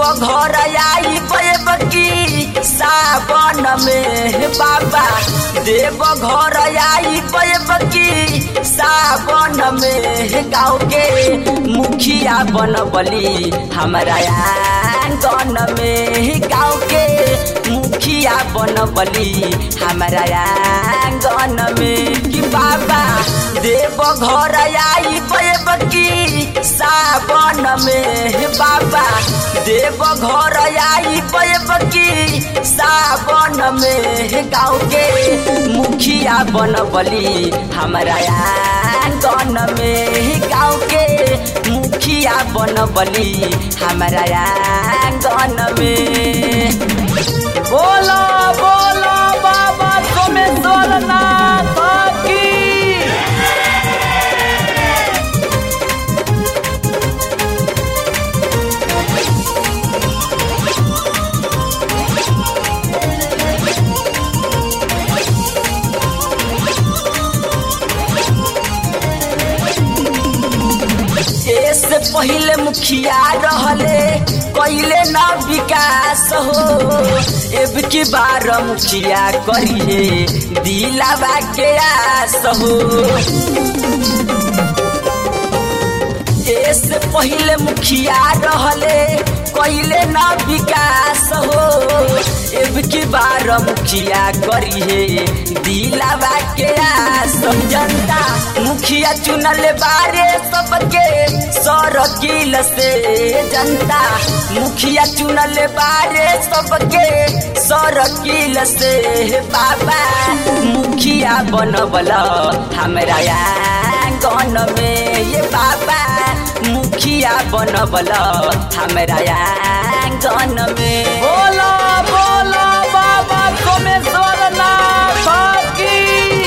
घर आई बकी सावन में बाबा देव घर आई बकी सावन में गाँव के मुखिया बनबली हमारा आंगन में गाँव के मुखिया बनबली हमारा आंगन में कि बाबा देव घर आई बकी सावन में बाबा देव घर आई बकी सावन में गाँव के मुखिया बनबली हमारा आंगन में गाँव के मुखिया बनबली हमारा आंगन में बोलो बोलो बाबा सोमेश्वर नाथ की से पहले मुखिया रहले कैले न विकास हो एब की बार मुखिया करिए दिलावा के आस हो से पहले मुखिया रहले कैले न विकास हो एब की बार मुखिया करिए दिलावा के आस जनता मुखिया चुनल बारे सबके सरकील से जनता मुखिया चुनल बारे सबके सरकील से बाबा मुखिया बनबल हमरा आंगन में ये बाबा मुखिया बनबल हमरा आंगन में बोलो बोलो बाबा सोमेश्वर नाथ की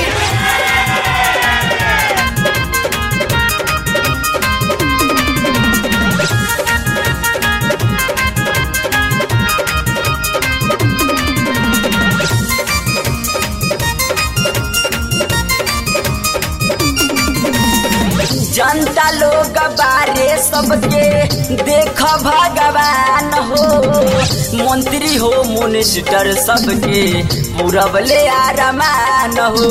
जनता लोग बारे सबके देख भगवान हो मंत्री हो मिनिस्टर सबके पूरबले आरमान हो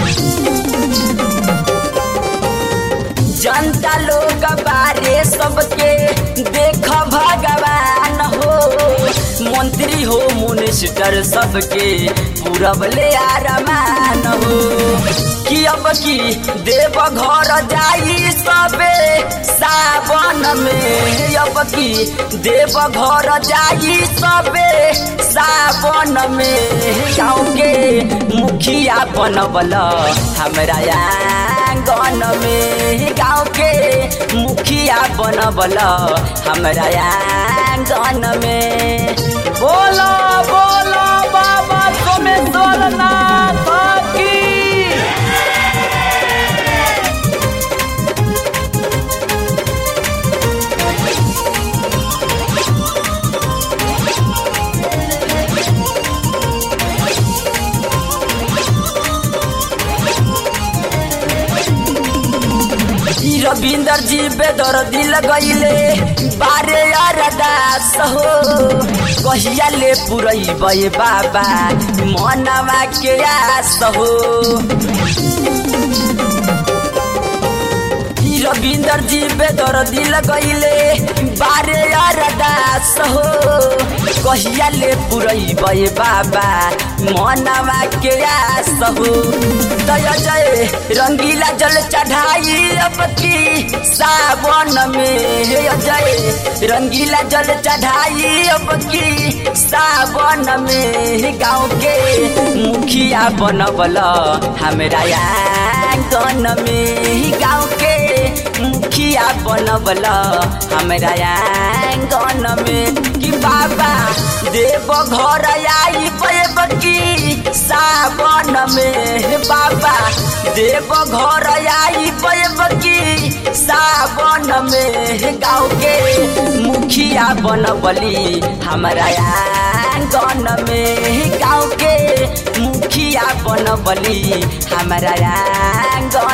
जनता लोग बारे सबके देख भगवान हो मंत्री हो मिनिस्टर सबके पूरबले आरमान हो कि अब की देव घर जाई सबे सावन में अब की देव घर जाई सबे सावन में गाँव के मुखिया बनबल हमरा आंगन में गाँव के मुखिया बनबल हमरा आंगन में बोलो बोलो बाबा सोमेश्वर नाथ की रविंदर जी बेदर दिल गईले बारे अरदास हो कहिया ले पुरई बे बाबा मनवा के आस हो रविंदर जी बेदर दिल गईले बारे अरदास हो कहिया ले पुरई बे बाबा मनवा के आस हो दया जय रंगीला जल चढ़ाई अब की सावन में जय रंगीला जल चढ़ाई अब की सावन में गाँव के मुखिया बनबल हमरा आंगन में गाँव के मुखिया बनबल हमरा आंगन में कि बाबा देव घर आई की सावन में बाबा देव घर आई की सावन में गाँव के मुखिया बनबली हमरा आंगन में गाँव के मुखिया बनबली हमरा आंगन